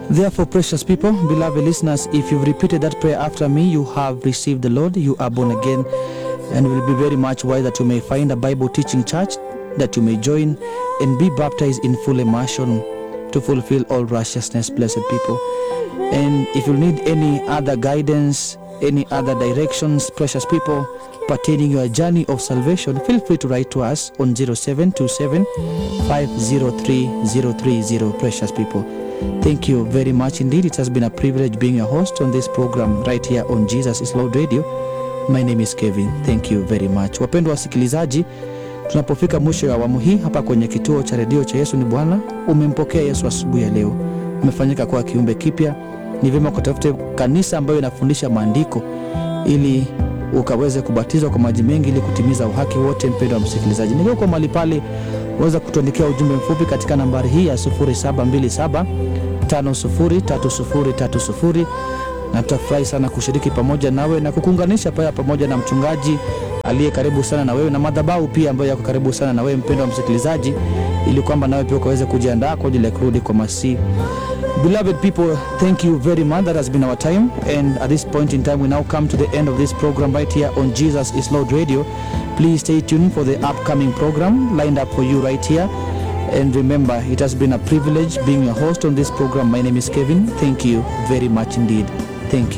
Therefore, precious people, beloved listeners, if you've repeated that prayer after me, you have received the Lord, you are born again, and will be very much wise that you may find a Bible teaching church that you may join and be baptized in full immersion to fulfill all righteousness, blessed people. And if you need any other guidance, any other directions, precious people, pertaining your journey of salvation, feel free to write to us on 0727 503 030, precious people. Thank you very much indeed. It has been a privilege being your host on this program right here on Jesus is Lord Radio. My name is Kevin. Thank you very much. Wapendwa wasikilizaji, tunapofika mwisho ya awamu hii hapa kwenye kituo cha redio cha Yesu ni Bwana, umempokea Yesu asubuhi ya leo, umefanyika kuwa kiumbe kipya, ni vyema kutafute kanisa ambayo inafundisha maandiko ili ukaweze kubatizwa kwa maji mengi ili kutimiza uhaki wote. Mpendo wa msikilizaji, nikiwa kwa mahali pale, waweza kutuandikia ujumbe mfupi katika nambari hii ya 0727 503030 na tutafurahi sana kushiriki pamoja nawe na kukuunganisha pale pamoja na mchungaji aliye karibu sana na wewe na madhabahu pia ambayo yako karibu sana na wewe mpendo wa msikilizaji, ili kwamba nawe pia ukaweze kujiandaa kwa ajili ya kurudi kwa Masihi. Beloved people, thank you very much. That has been our time. And at this point in time, we now come to the end of this program right here on Jesus is Lord Radio. Please stay tuned for the upcoming program lined up for you right here. And remember, it has been a privilege being your host on this program. My name is Kevin. Thank you very much indeed. Thank you.